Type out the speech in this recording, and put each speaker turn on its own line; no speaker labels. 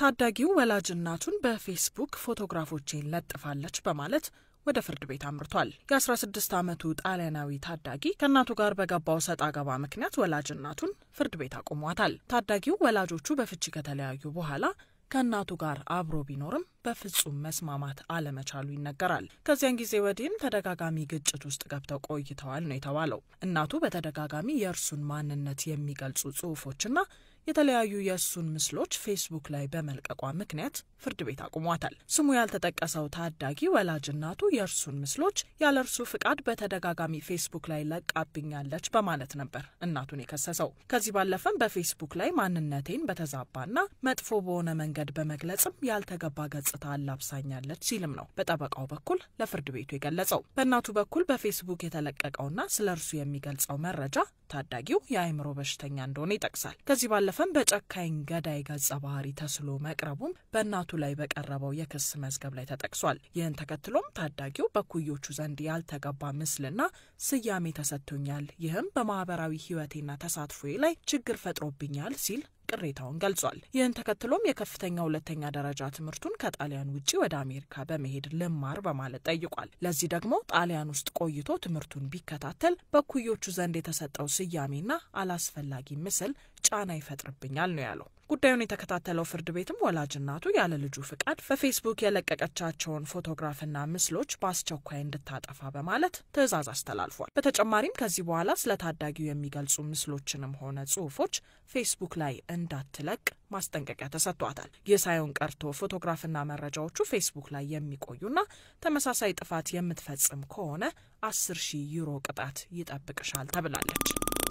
ታዳጊው ወላጅ እናቱን በፌስቡክ ፎቶግራፎቼን ለጥፋለች በማለት ወደ ፍርድ ቤት አምርቷል። የ16 ዓመቱ ጣሊያናዊ ታዳጊ ከእናቱ ጋር በገባው ሰጥ አገባ ምክንያት ወላጅ እናቱን ፍርድ ቤት አቁሟታል። ታዳጊው ወላጆቹ በፍቺ ከተለያዩ በኋላ ከእናቱ ጋር አብሮ ቢኖርም በፍጹም መስማማት አለመቻሉ ይነገራል። ከዚያን ጊዜ ወዲህም ተደጋጋሚ ግጭት ውስጥ ገብተው ቆይተዋል ነው የተባለው። እናቱ በተደጋጋሚ የእርሱን ማንነት የሚገልጹ ጽሑፎችና የተለያዩ የእሱን ምስሎች ፌስቡክ ላይ በመልቀቋ ምክንያት ፍርድ ቤት አቁሟታል። ስሙ ያልተጠቀሰው ታዳጊ ወላጅ እናቱ የእርሱን ምስሎች ያለ እርሱ ፍቃድ በተደጋጋሚ ፌስቡክ ላይ ለቃብኛለች በማለት ነበር እናቱን የከሰሰው። ከዚህ ባለፈም በፌስቡክ ላይ ማንነቴን በተዛባና መጥፎ በሆነ መንገድ በመግለጽም ያልተገባ ገጽታ አላብሳኛለች ሲልም ነው በጠበቃው በኩል ለፍርድ ቤቱ የገለጸው። በእናቱ በኩል በፌስቡክ የተለቀቀውና ስለ እርሱ የሚገልጸው መረጃ ታዳጊው የአእምሮ በሽተኛ እንደሆነ ይጠቅሳል። ከዚህ ባለፈም በጨካኝ ገዳይ ገጸ ባህሪ ተስሎ መቅረቡም በእናቱ ላይ በቀረበው የክስ መዝገብ ላይ ተጠቅሷል። ይህን ተከትሎም ታዳጊው በኩዮቹ ዘንድ ያልተገባ ምስልና ስያሜ ተሰጥቶኛል፣ ይህም በማህበራዊ ሕይወቴና ተሳትፎዬ ላይ ችግር ፈጥሮብኛል ሲል ቅሬታውን ገልጿል። ይህን ተከትሎም የከፍተኛ ሁለተኛ ደረጃ ትምህርቱን ከጣሊያን ውጭ ወደ አሜሪካ በመሄድ ልማር በማለት ጠይቋል። ለዚህ ደግሞ ጣሊያን ውስጥ ቆይቶ ትምህርቱን ቢከታተል በኩዮቹ ዘንድ የተሰጠው ስያሜና አላስፈላጊ ምስል ጫና ይፈጥርብኛል ነው ያለው። ጉዳዩን የተከታተለው ፍርድ ቤትም ወላጅ እናቱ ያለ ልጁ ፍቃድ በፌስቡክ የለቀቀቻቸውን ፎቶግራፍና ምስሎች በአስቸኳይ እንድታጠፋ በማለት ትዕዛዝ አስተላልፏል። በተጨማሪም ከዚህ በኋላ ስለ ታዳጊው የሚገልጹ ምስሎችንም ሆነ ጽሑፎች ፌስቡክ ላይ እንዳትለቅ ማስጠንቀቂያ ተሰጥቷታል። ይህ ሳይሆን ቀርቶ ፎቶግራፍና መረጃዎቹ ፌስቡክ ላይ የሚቆዩና ተመሳሳይ ጥፋት የምትፈጽም ከሆነ አስር ሺህ ዩሮ ቅጣት ይጠብቅሻል ተብላለች።